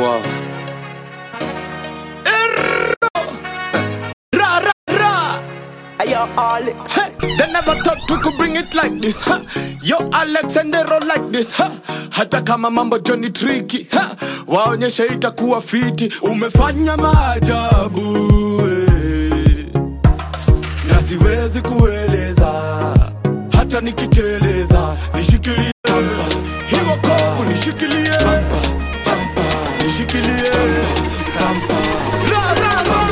kwao Ra ra ra. Yo, Alex. Hey, they never thought we could bring it like this. Huh? Yo, Alex and they roll like this. Huh? Hata kama mambo Johnny tricky. Huh? Waonyeshe itakuwa fiti. Umefanya maajabu. eh. Na siwezi kueleza. Hata nikiteleza. Nishikilie. Hiyo kovu nishikilie. Nishikilie. Ra, ra, ra.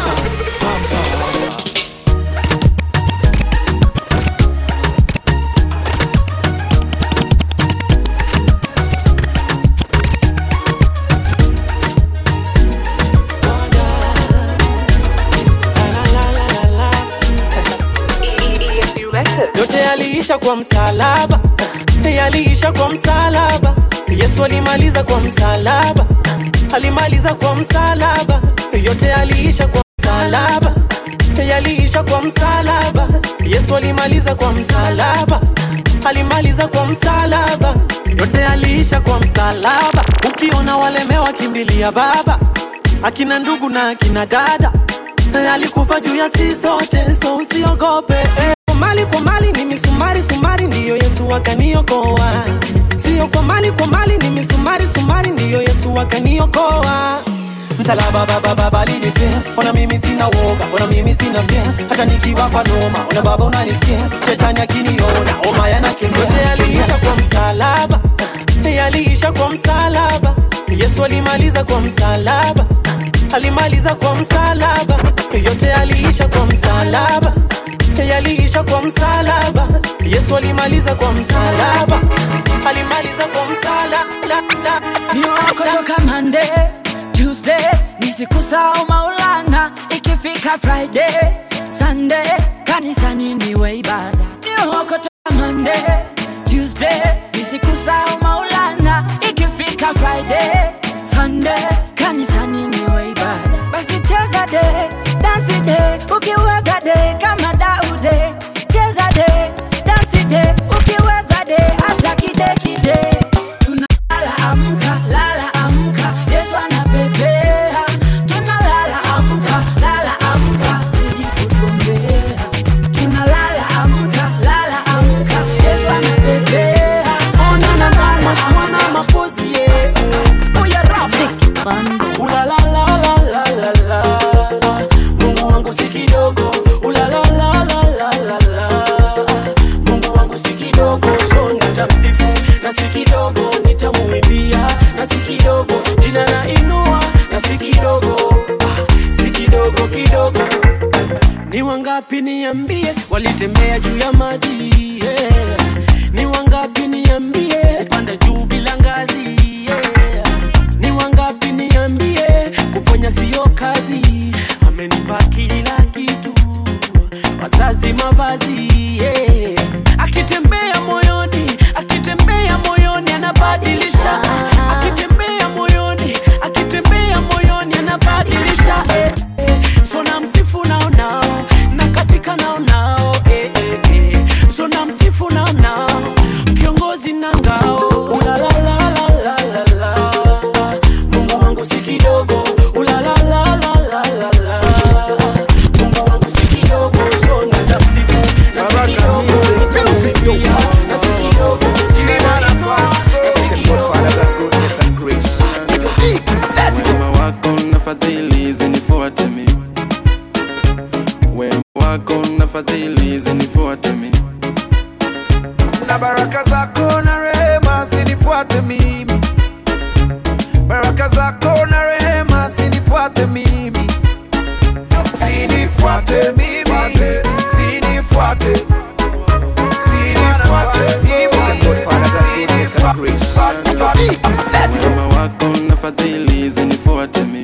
yote yaliisha kwa msalaba yaliisha kwa msalaba yesu alimaliza kwa msalaba alimaliza kwa msalaba yote yaliisha kwa msalaba yaliisha kwa msalaba yesu alimaliza kwa msalaba alimaliza kwa msalaba yote yaliisha kwa msalaba ukiona walemewa kimbilia baba akina ndugu na akina dada alikufa juu ya si sote so usiogope eh, mali kwa mali ni misumari sumari ndiyo yesu akaniokoa sio kwa mali kwa mali ni misumari sumari ndiyo yesu akaniokoa msalaba baba baba linifia ona mimi sina woga ona mimi sina fia hata nikiwa kwa noma ona baba unanisikia shetani akiniona oma yanakimbia yaliisha kwa msalaba yaliisha kwa msalaba yesu alimaliza kwa msalaba alimaliza kwa msalaba yote yaliisha kwa msalaba yaliisha kwa msalaba yesu alimaliza kwa msalaba alimaliza kwa msalaba ni wako toka Monday, Tuesday ni siku sao Maulana, ikifika Friday, Sunday kanisani niwe ibada. Ni wako toka Monday, Tuesday ni siku sao Maulana, ikifika Friday, Sunday kanisani niwe ibada. Basi cheza de, dansi de, ukiweza de kama Daude. Cheza de, dansi de, ukiweza de hata kide kide. Tunalala amka, lala amka, Yesu anapepea. Tunalala amka, lala amka, zidi kutuombea. Tunalala amka, lala amka, Yesu anapepea. Ona na mama, mwana mapozi ye. Oya rafa. Ula la la la la la la. Mungu wangu si kidogo. Ula la la la la la la. Mungu wangu si kidogo, so nitamsifu na si kidogo, nitamuimbia na si kidogo, jina na inua na si kidogo, ah, si kidogo kidogo. Ni wangapi niambie, walitembea juu ya maji yeah. Ni wangapi niambie, panda juu bila ngazi yeah. Ni wangapi niambie, kuponya siyo kazi, amenipa kila kitu wazazi mavazi yeah. akitembea moyoni akitembea moyoni anabadilisha akitembea moyoni akitembea moyoni anabadilisha eh, eh. so na msifu nao nao na katika nao nao eh, eh, eh. so na msifu nao nao kiongozi na ngao Ula la la la la la la. Mungu wangu si kidogo Ula la la la la la la. Mungu wangu si kidogo so nitamsifu na si kidogo nitamwimbia na si kidogo jina la inua na si kidogo wema wako na fadhili zinifuate mi wema wako na fadhili zinifuate mi na baraka zako na rehema zinifuate mimi baraka zako na rehema zinifuate mimi zinifuate mimi zinifuate zinifuate mimi zinifuate wema wako na fadhili zinifuate mi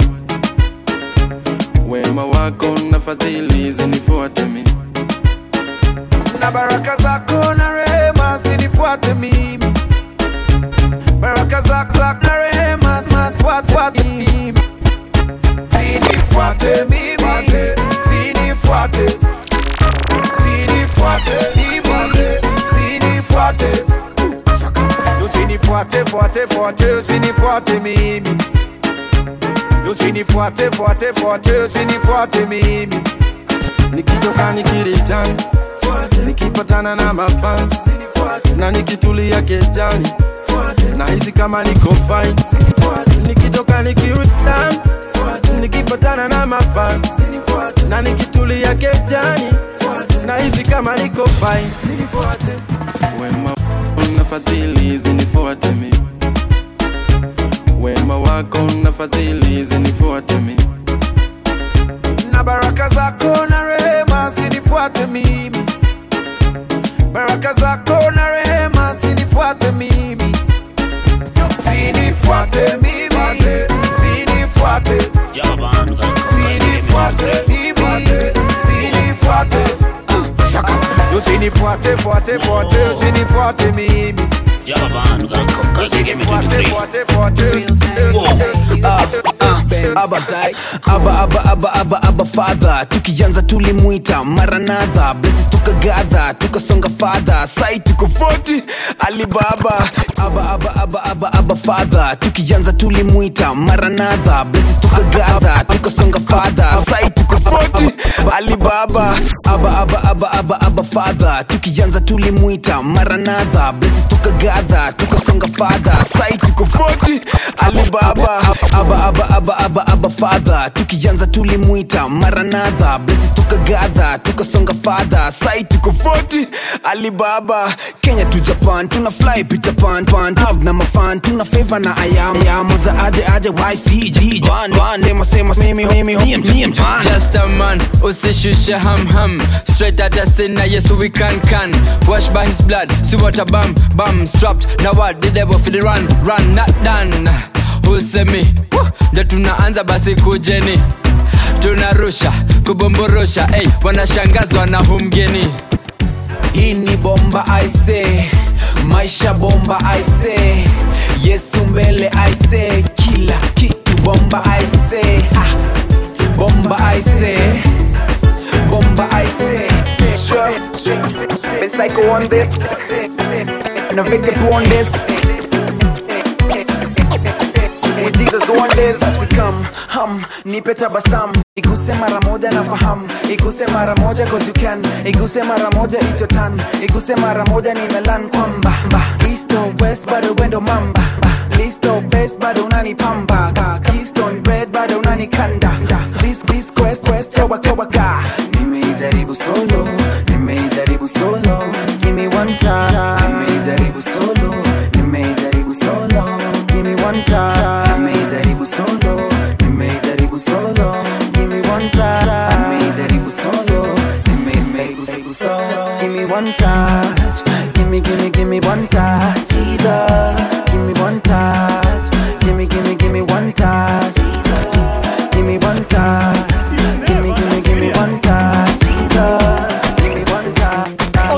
wema wako na fadhili zinifuate mi na baraka zako na rehema zinifuate mimi baraka zako zako na rehema zinifuate mimi zinifuate mimi zinifuate zinifuate mimi zinifuate Yo, zinifuate fuate fuate zinifuate mimi usinifuate fuate fuate usinifuate mimi nikitoka nikiritan nikipatana na mafans na nikitulia kejani na hizi kama niko fine nikitoka nikiritan nikipatana na mafans na nikitulia kejani na hizi kama niko fine wema na fadhili zinifuate mi wema wako na fadhili zinifuate mi na baraka zako na rehema zinifuate mimi baraka zako na rehema zinifuate mimi zinifuate mimi zinifuate zinifuate mimi zinifuate shaka usinifuate fuate fuate usinifuate mimi usinifuate fuate fuate Aba, aba, aba, aba, aba, aba fadha tukianza tulimwita maranadha blesses tukagadha tukasonga fadha sai tuko 40 alibaba aba, aba, aba, aba, aba fadha tukianza tulimwita maranadha blesses tukagadha tukasonga fadha sai tuko 40 alibaba aba, aba, aba, aba, aba fadha tukianza tulimwita maranadha blesses tukagadha tukasonga fadha sai tuko 40 alibaba aba, aba, aba, aba, aba fadha tukianza tulimwita maranadha blesses tukagadha tukasonga fadha sai tuko 40 alibaba kenya tu japan tuna fly peter pan pan Have na mafan tuna favor na ayam ayam za aje aje ycg Juan Juan nema sema mimi mimi mimi mimi Juan Just a man, usishushe ham ham Straight at the sin, na yesu we can can Washed by his blood, see what a bam bam Strapped, now what the devil for the run Run, not done Usemi, Woo! ndo tunaanza basi kujeni tunarusha kubomborosha ey, wanashangazwa na humgeni hii ni bomba aise maisha bomba aise yesu mbele aise kila kitu bomba aise ah, bomba aise bomba aise sure. Been psycho on this and a victim on this with Jesus on this come hum nipe tabasam iguse mara moja na fahamu iguse mara moja cause you can iguse mara moja it's your turn iguse mara moja nimelan kwamba mba east or west bado wendo mamba Ba, list or best bado unanipamba Ka, keystone bread bado unanikanda this this quest quest toba toba ka nimeijaribu solo nimeijaribu solo give me one time nimeijaribu solo nimeijaribu solo give me one time nimeijaribu solo nimeijaribu solo give me one time nimeijaribu solo nimeijaribu solo give me one touch give me give me give me one touch Jesus give me one touch give me give me give me one touch Jesus give me one touch give me give me give me one touch Jesus give me one touch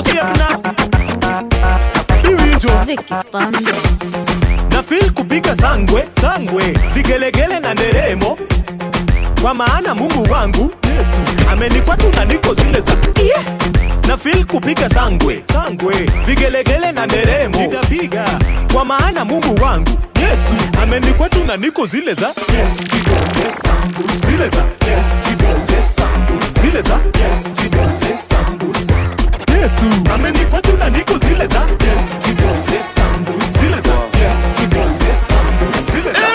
Vicky Bandes. na feel kupiga sangwe sangwe vigelegele na nderemo kwa maana mungu wangu yesu amenikwa tu na niko zile za yeah. na feel kupiga sangwe sangwe vigelegele na nderemo piga piga kwa maana mungu wangu yesu amenikwa tu na niko zile za yes, kidole sambu. zile za yes, kidole sambu. zile za yes, kidole sambu. yesu amenikwa tu na niko zile za yes, kidole sambu. zile za yes, kidole sambu. zile za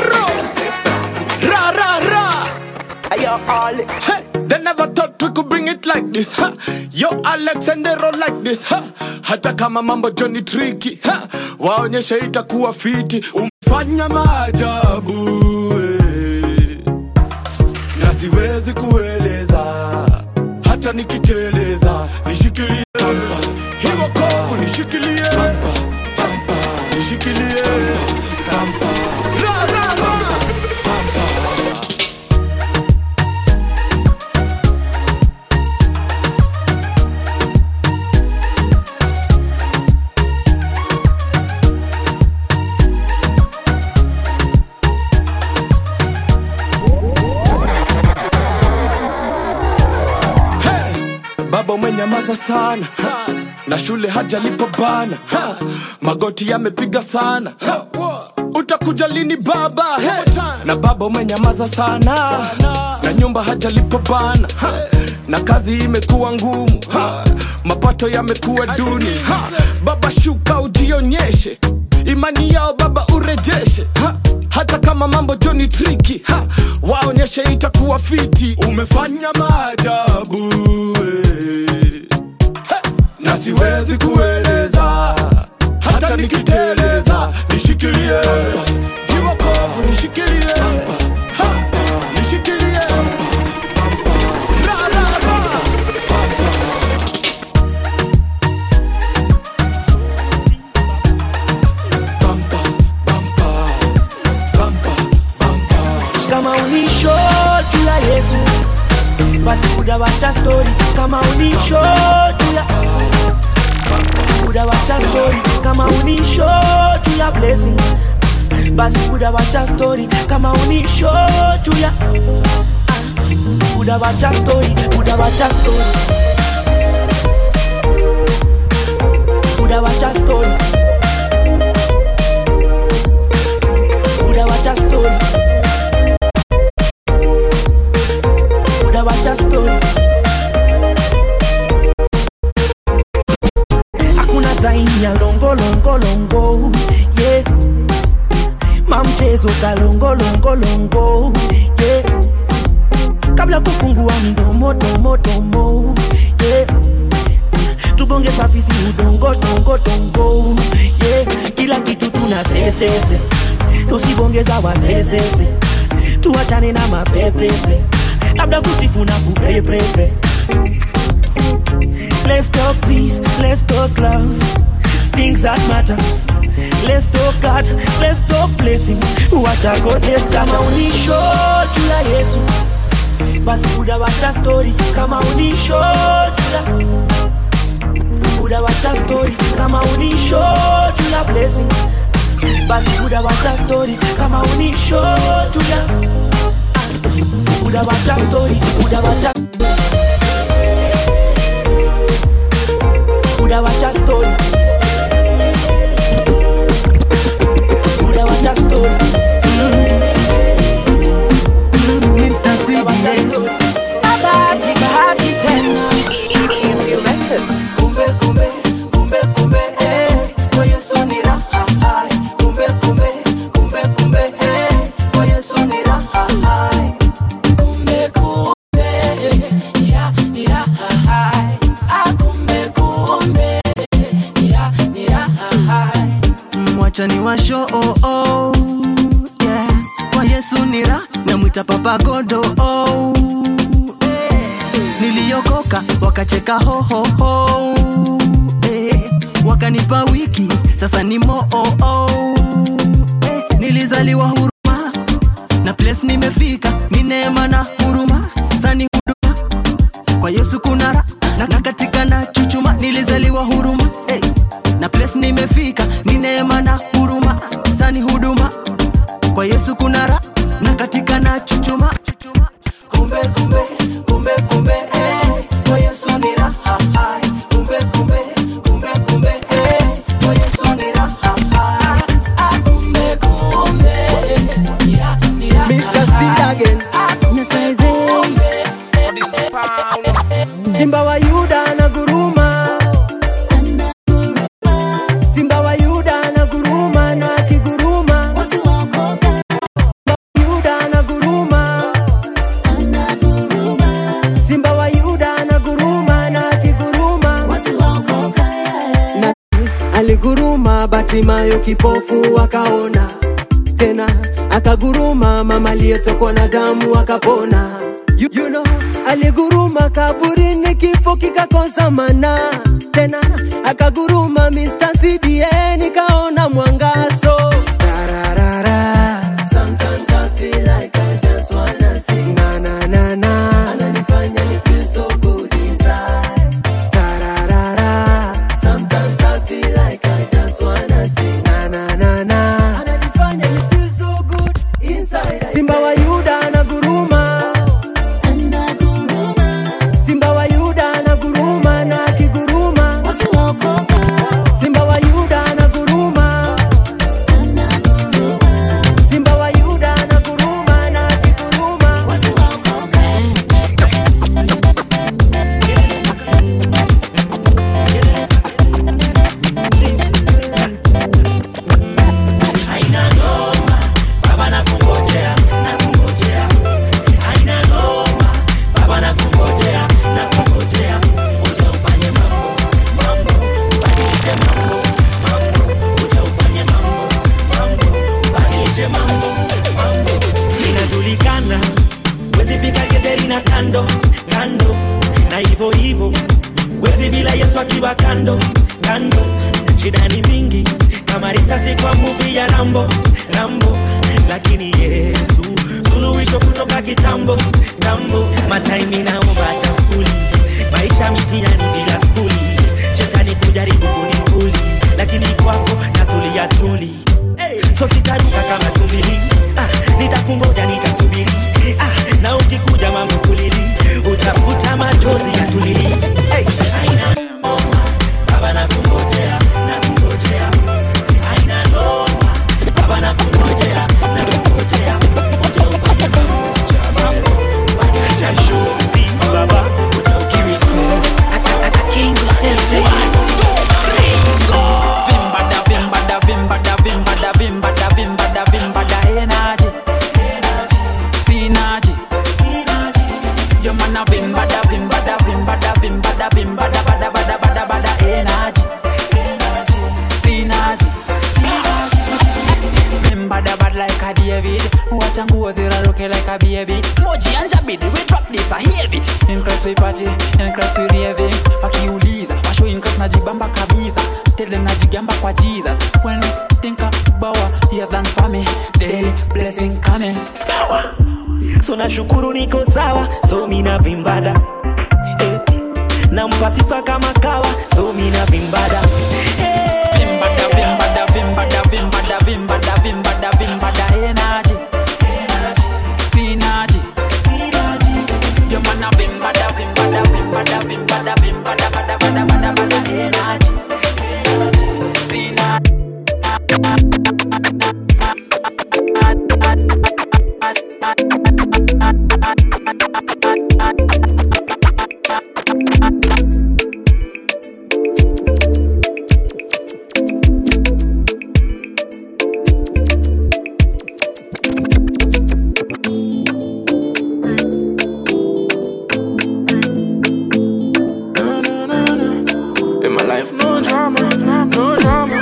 Ra ra ra. Ayo Alex. Hey, they never thought we could bring it like this. Ha. Yo Alex and they roll like this. Ha. Hata kama mambo Johnny tricky. Ha. Waonyeshe itakuwa fiti. Umfanya maajabu. eh. Na siwezi kueleza. Hata nikiteleza. Nishikilie. Pamba. Hiyo kovu nishikilie. Pamba. Pamba. Nishikilie. Pamba. Ra ra ra. Hey! baba umenyamaza sana na shule hajalipa bana ha! magoti yamepiga sana ha! utakuja lini baba hey. na baba umenyamaza sana, na nyumba hajalipa bana ha. na kazi imekuwa ngumu ha. mapato yamekuwa duni ha. baba shuka ujionyeshe imani yao baba urejeshe ha. hata kama mambo joni triki ha. waonyeshe itakuwa fiti umefanya maajabu eh. na siwezi kueleza hata nikiteleza nishikilie kiwokovu nishikilie Ha! nishikilie Ra, ra, ra. kama unisho tu ya yesu basi udawacha stori kama unisho tu ya udawacha stori kama unisho tu ya blessing basi udawacha stori kama unisho tu ya ah, udawacha stori udawacha stori udawacha stori udawacha stori udawacha stori hakuna time ya longolongolongo yeah. mamchezo kalongolongolongo yeah. kabla kufungua mdomo tomotomo yeah. tubonge safisi udongo tongo tongo yeah. kila kitu tuna sesese tusibongeza wasesese tuachane na mapepepe labda kusifu na kupepepe Let's talk peace, let's talk love, things that matter. Let's talk God, let's talk blessing. Wacha goodness kama unisho juu ya Yesu, basi udawacha story kama unisho juu ya udawacha story kama unisho juu ya blessing, basi udawacha story kama unisho juu ya ah, udawacha story udawacha udawacha story udawacha story Mr. CBN Bahati, bahati tena. kumbe kumbe kumbe kumbe eh kwa Yesu ni raha hai kumbe kumbe kumbe kumbe eh kwa Yesu ni raha hai Kumbe, kumbe, ya, ni raha hai. Ah, kumbe, kumbe, ya, ni raha hai. mwacha ni washo oh, oh, yeah. kwa yesu ni ra namwita papa godo oh, eh. niliokoka wakacheka hohoho eh. wakanipa wiki sasa ni moo oh, oh, eh. nilizaliwa huruma na place nimefika ni neema na huruma sani huduma kwa yesu kuna ra na, na katika na chuchuma nilizaliwa huruma hey. na place nimefika ni neema na huruma sani huduma kwa yesu kuna ra na katika na chuchuma kumbe kumbe kumbe kumbe eh kwa Yesu ni raha hai kumbe kumbe kumbe kumbe eh kwa Yesu ni raha hai Ah, kumbe, kumbe, ya, ni raha Mr. Seed again Simba wa Yuda na guruma Simba wa Yuda na guruma na akiguruma Yuda na guruma Simba wa Yuda na guruma na akiguruma na aliguruma Batimayo kipofu akaona tena akaguruma mama aliyetokwa na damu akapona you, you know, aliguruma kaburini kifo kikakosa mana tena akaguruma Mr. CBN kaona mwangazo Tararara. Sometimes I feel like I just wanna sing. Na, na, na, na. Ananifanya ni feel so good inside. Tararara. Sometimes I feel like I just wanna sing. Na, na, na, na. Ananifanya ni feel so good inside. Simba wa Yuda anaguruma. Simba wa Yuda anaguruma na akiguruma. Simba wa Yuda kando shida ni mingi kama risasi kwa muvi ya rambo rambo lakini yesu suluhisho kutoka kitambo tambo mataimi naomba hata skuli maisha mitihani bila skuli shetani kujaribu kunikuli lakini kwako natulia tuli so sitaruka kama tumbili ah, nitakungoja nitasubiri ah, na ukikuja mambo kulili utafuta machozi ya tulili hey, aina noma baba nakungojea nakungojea aina noma baba nakungojea nakungojea uja ufanye mambo mambo badilisha shughuli baba uja ukiwi Vimbada, vimbada, vimbada, vimbada, vimbada, vimbada, vimbada, energy. Synergy. Your man a vimbada, vimbada, vimbada, vimbada, vimbada, bada, bada, bada, bada, energy. Synergy. Vimbada bad like a David. Wacha nguo ziraruke like a baby. Moji anja bidi, we drop this a heavy. Increase we party, increase we raving. Wakiuliza, washo increase najibamba kabisa. Tele najigamba kwa Jesus. When I think about what he has done for me, daily blessings coming. so nashukuru niko sawa so mina vimbada eh. nampa sifa kama kawa so mina vimbada Vimbada, vimbada, vimbada, vimbada, vimbada, vimbada, vimbada, energy. Synergy. Your man a vimbada, vimbada, vimbada, vimbada, vimbada, bada, bada, bada, bada, energy. Synergy. In my life, no drama, no drama.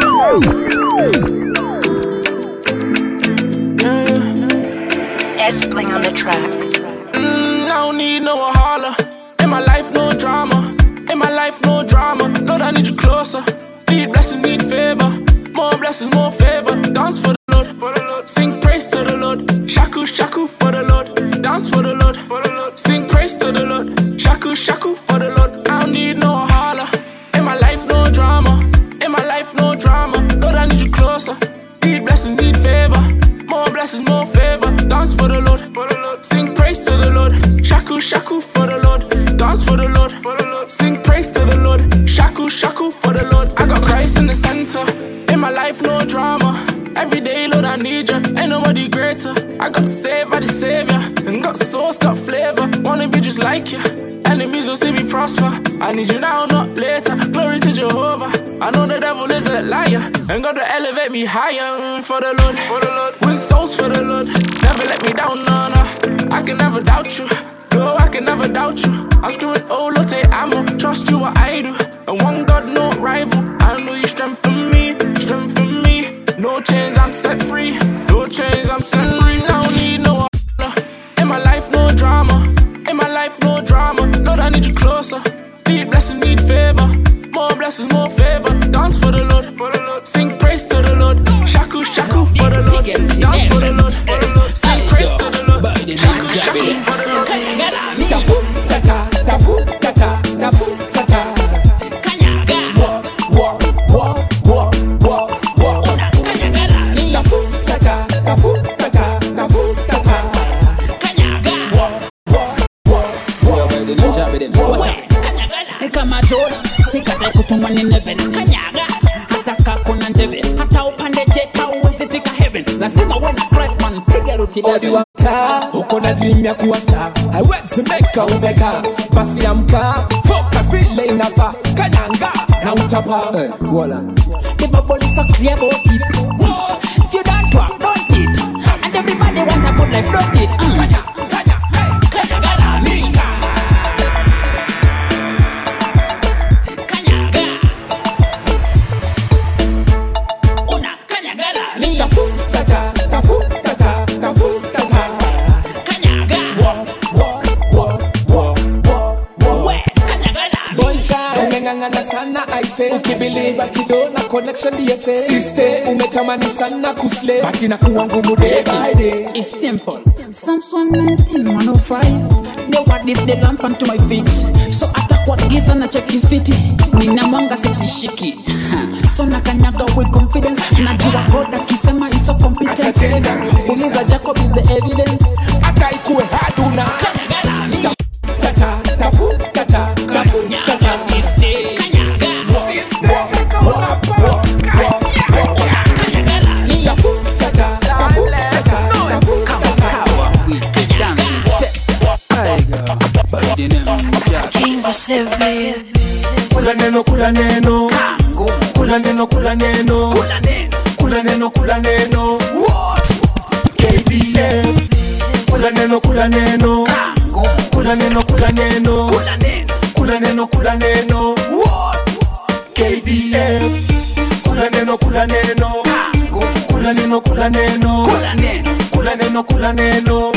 Yeah, yeah. S playing on the track. Mm, I don't need no holler. In my life, no drama. In my life, no drama. Lord, I need you closer. Need blessings, need favor. More blessings, more favor. Dance for the Lord. Sing praise to the Lord. Shaku, shaku for the Lord. Dance for the Lord. Sing praise to the Lord. Shaku, shaku for the Lord. I don't need no holler. In my life, no drama. In my life, no drama. Lord, I need you closer. Need blessings, need favor. More blessings, more favor. Dance for the Lord. Sing praise to the Lord. Shaku, shaku for the Lord. Dance for the Lord. Sing praise to the Lord. Shaku, shaku for the Lord. I got Christ in the center. In my life, no drama. Every day, Lord, I need you. Ain't nobody greater. I got saved by the Savior. And got sauce, got flavor. Wanna be just like you. Enemies will see me prosper. I need you now, not later. Glory to Jehovah. I know the devil is a liar. And God to elevate me higher mm, for the Lord. For the Lord. Win souls for the Lord. Never let me down, no, no. I can never doubt you. No, I can never doubt you. I'm screaming, oh, Lotte, I'ma trust you what I do. And one God, no rival. I know you strengthen me, strengthen me. No chains, I'm set free. No chains, I'm set free. I don't need no other. In my life, no drama. In my life, no drama. Lord, I need you closer. Need blessings, need favor. More blessings, more favor. Dance for the Lord. Sing praise to the Lord. Shaku, shaku for the Lord. Dance for the Lord. Sing praise to the Lord. Shaku, shaku for the Lord. Tafu, tata, tafu, tata, tafu, tata. Wa, wa, wa, wa, wa, wa. Tafu, tata, tafu, tata, tafu, tata. Wa, wa, wa, wa. ni kama jora sikatae kutumwa ni neven kanyaga hata kakona njeve hata upande jeta uwezi fika heaven lazima uwe na Christ man piga ruti Odi wa mtaa uko na dream ya kuwa star haiwezi meka umeka basi amka focus vile inafaa kanyanga na utapa eh, wala the bubble is so clear about it if you don't work don't it and everybody want a good life don't it uh. kanya kanya hey kanyaga la mika kanyaga una kanyaga la mika tafu tata tafu tata tafu tata kanyaga wa wa wa wa wa wa kanyaga la Boncha umeng'ang'ana sana I say ukibelieve ati do na connection DSA Sister umetamani sana kusle But inakuwa ngumu day by day It's simple. Psalms 119, 105. Nobody's the lamp unto my feet. So hata kwa giza na cheki fiti. Nina mwanga sitishiki. Ha. So nakanyaga with confidence. Najua God akisema is so competent. Atatenda miujiza. Uliza Jacob is the evidence. Hata ikuwe haduna Tata, tafu, tata, tafu, tata Sister, hold up, boss. Tafu, tata, tafu, tata, tafu, Kula neno, kula neno Kula neno, kula neno Kula neno, kula neno KDF Kula neno, kula neno Kula neno, kula neno Kula neno, kula neno KDF Kula neno, kula neno Kula neno, kula neno Kula neno, kula neno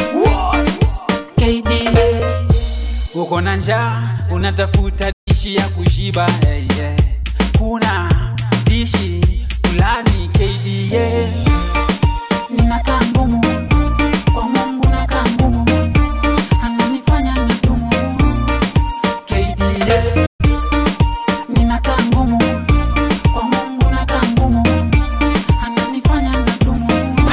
KDF uko na njaa unatafuta dishi ya kushiba hey, yeah. kuna dishi fulani KDA Ninakaa ngumu. Kwa Mungu nakaa ngumu. Ananifanya nitumu. KDA Ninakaa ngumu. Kwa Mungu nakaa ngumu. Ananifanya nitumu.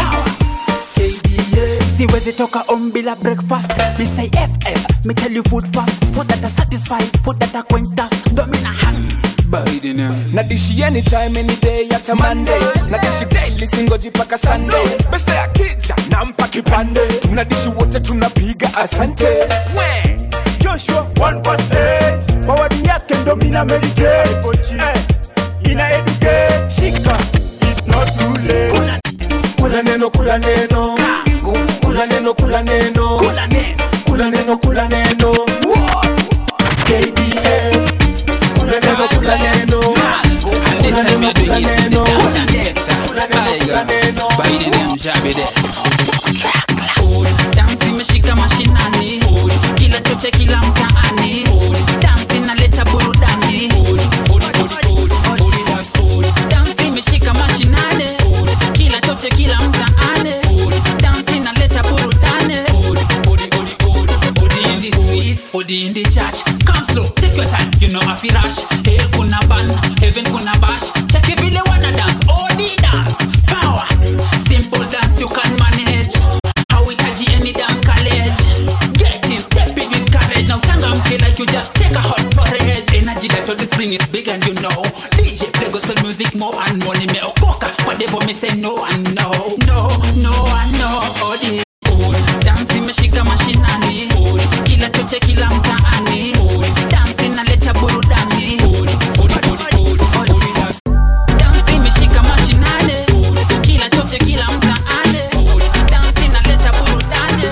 siwezi toka on bila breakfast me say ff me tell you food fast food that are satisfied food that are quentas domina ham na dishi anytime any day hata monday na dishi daily singoji paka sunday besta ya kija nampa kipande tunadishi wote tunapiga asante we joshua 1 mawadi yake ndo mina meditate eh, ina educate shika is not too late kula neno kula neno kula neno kula neno kula neno kula neno KDF kula neno kula neno kula neno kula neno kula neno kula neno dansi imeshika mashinani kila choche kila mtaani dansi inaleta burudani dansi imeshika mashinani kila choche kila mtaani dansi inaleta burudani Odi in the street, odi in the church Come slow, take your time, you know afi rush Hell kuna ban, heaven kuna bash Check it vile wanna dance, odi dance Power, simple dance you can manage hauhitaji any dance college get in step in with courage now changamke like you just take a hot porridge energy that all the spring is big and you know dj play gospel music more and more nimeokoka kwa devo me say no and no no no and no odi dance imeshika mashinani kila choche kila mtaani dance inaleta burudani dance imeshika mashinani kila choche kila mtaani dance inaleta burudani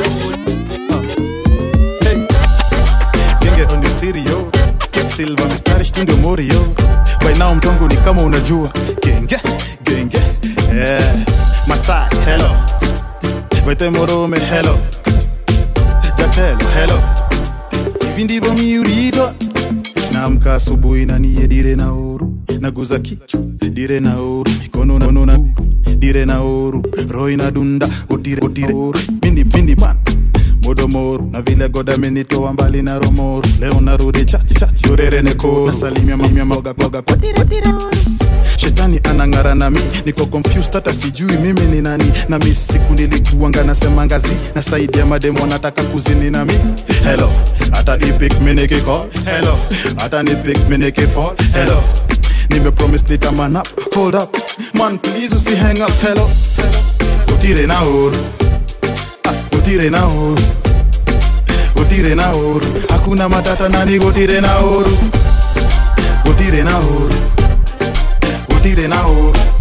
genge on the stereo silva mistari shtundo morio by now mtongo ni kama unajua genge genge yeah. masai hello wete morome hello jatelo hello hivi ndivyo miulizwa naamka asubuhi na niye dire na oru naguza kichwa dire na oru mikono na, na dire na oru roho inadunda utire utire oru mini mini man modomoru na vile goda amenitoa mbali na romoru leo narudi chach chach yorere neko nasalimia mamia moga moga kwa tire tire shetani anang'ara na mi niko confused hata sijui mimi ni nani na mi siku nilikuanga nasema ngazi na saidi ya mademo nataka kuzini na mi hello hata ipik minikiko hello hata nipik minikifall hello nimepromise nitaman up hold up man please usi hang up hello utire na uru ah, utire na uru utire na uru hakuna matata nani gutire na uru utire na uru utire na uru